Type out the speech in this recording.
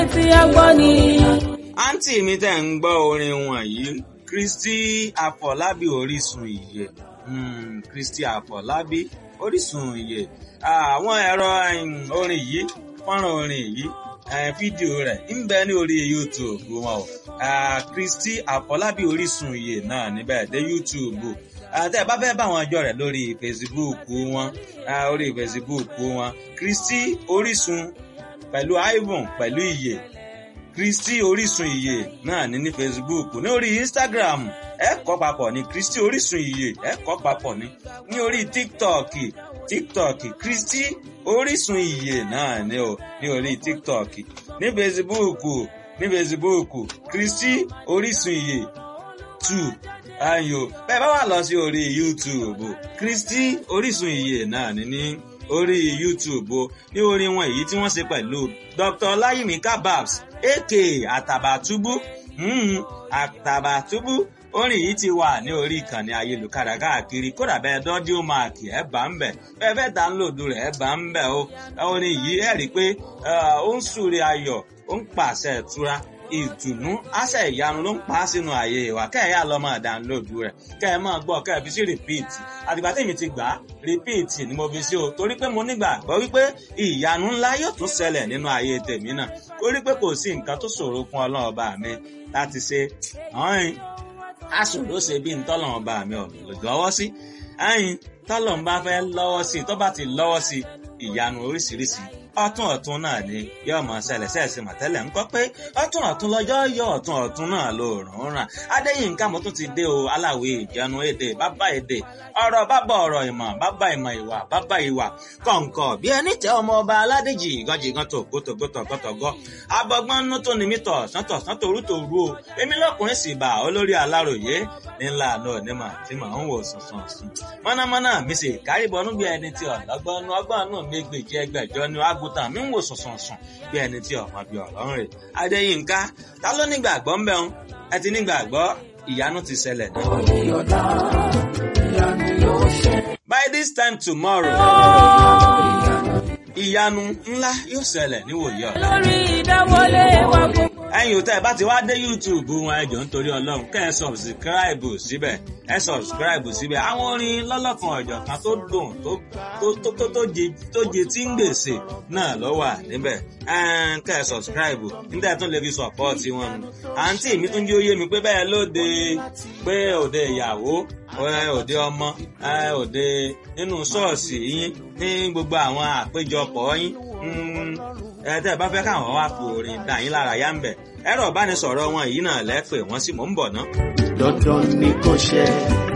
tí a gbọ́ ni. àǹtí mi tẹ̀ ń gbọ́ orin wọ̀nyí Kristi Àfọlábí Orísun ìyè mm, Kristi Àfọlábí Orísun ìyè àwọn ẹ̀rọ orin yìí fọ́nrán orin yìí fídíò rẹ̀ ń bẹ ní orí YouTube wọn o Kristi Àfọlábí Orísun ìyè náà níbẹ̀ dé YouTube tẹ́ ẹ bá fẹ́ bá wọn jọ rẹ̀ lórí Facebook wọn orí Facebook wọn Kristi Orísun pẹ̀lú Ivan pẹ̀lú ìyè Kristi Orísun ìyè náà ní ní Facebook ní orí Instagram ẹ kọ papọ̀ ní Kristi Orísun ìyè ẹ kọ papọ̀ ní ní orí TikTok TikTok Kristi Orísun ìyè náà ní o ní orí TikTok ní Facebook ní Facebook Kristi Orísun ìyè two ayo bẹ́ẹ̀ bá wà lọ sí orí YouTube Kristi Orísun ìyè náà ní ní orí YouTube o ní orin wọn èyí tí wọ́n ṣe pẹ̀lú Dr. Ọláyími Kababs aka Àtàbàtúbú Àtàbàtúbú orin yìí ti wà ní orí ìkànnì ayélujára káàkiri kódà bẹ́ẹ̀ dọ́díò máàkì ẹ̀ bá ń bẹ̀ bẹ́ẹ̀ fẹ́ dánlòdù rẹ̀ ẹ̀ bá ń bẹ̀ o orin yìí ẹ̀ rí i pé ó ń súre ayọ̀ ó ń pàṣẹ ìtura ìdùnnú àṣẹ ìyanu ló ń pa á sínú ààyè ìwà kẹ́ẹ̀yà lọ máa dánlóòdù rẹ̀ kẹ́ ẹ máa gbọ́ kẹ́ ẹ fi sí rìpíìtì àtìgbà tèmi ti gbà á rìpíìtì ni mo fi sí o torí pé mo nígbàgbọ́ wípé ìyanu ńlá yóò tún ṣẹlẹ̀ nínú ààyè tèmi náà torí pé kò sí nǹkan tó ṣòro fún ọlọ́run ọba mi láti ṣe ọ̀hìn aṣòro ṣe bí ntọ́lọ́run ọba mi ò lọ́wọ́ sí ẹ̀yìn tọ́lọ́run bá fẹ́ lọ́wọ́ sí tó bá ti lọ́wọ́ sí ìyanu oríṣiríṣi ọ̀tún ọ̀tún náà ni yóò mọ ṣẹlẹ̀ ṣẹẹsì mọtẹlẹ ńkọ́ pé ọ̀tún ọ̀tún lọ́jọ́ yọ ọ̀tún ọ̀tún náà ló rùn ràn adéyínká mo tún ti dé o aláwẹ ìjánu èdè bàbá èdè ọ̀rọ̀ bàbá ọ̀rọ̀ ìmọ̀ bàbá ìmọ̀ ìwà bàbá ìwà kọǹkọ bí ẹni tẹ ọmọ ọba aládèjì ìgànjìgàn tó gótógótógótógó abọgbọn nú tó ní mítọ sọtọ sọtọ orútọ òru o èmi lọkùnrin sì bá olórí aláròyé ńlá àná onímọ̀ tí màá ń wò sùnsùn sùn mọ̀nàmọ́ná mi sì kárìbọnú bí ẹni tí ọ̀lọ́gbọ́n ọgbọ́n nù mí gbèjì ẹgbẹ̀jọ ni àgùntàn mi ń wò sùnsùn sùn bí ẹni tí ọmọ bí ọ̀rọ̀ ń rè adéyínká ta ló nígbàgbọ́ ń bẹ̀rùn ẹ ti nígbàgbọ́ ìyanu ti ṣẹlẹ̀ náà. by this time tomorrow ìyanu ńlá yóò ṣẹlẹ̀ níwòye ọ̀la. lórí ìdáwọlé wa gbogbo. ẹ̀yin ò tẹ́ ẹ bá ti wá dé youtube wọn ẹ jọ̀ọ́ nítorí ọlọ́run kẹ́ ẹ sọ̀bsìkíráìbù síbẹ̀ ẹ sọ̀bsìkíráìbù síbẹ̀ àwọn orin lọ́lọ́kan ọ̀jọ̀kan tó dùn tó tó tó tó jẹ tó jẹ tí ń gbèsè náà ló wà níbẹ̀ kẹ́ ẹ sọ̀bsìkíráìbù níta tún lè fi sọ̀pọ́ọ̀tì wọn nù. àǹtí mi tún jẹ́ oyé mi pé bẹ́ẹ̀ lóde pé òde ìyàwó òde ọmọ òde nínú ṣọ́ọ̀ṣì yín ní gbogbo àwọn àpéjọpọ̀ yín ẹ tẹ́ ẹ bá fẹ́ káwọn wá fi orin dà yín lára yá ń bẹ̀ ẹ̀rọ ìbánisọ̀rọ̀ wọn yìí náà lẹ́pẹ̀ wọ́n sì mò ń bọ̀ ná. dandan ni kò ṣe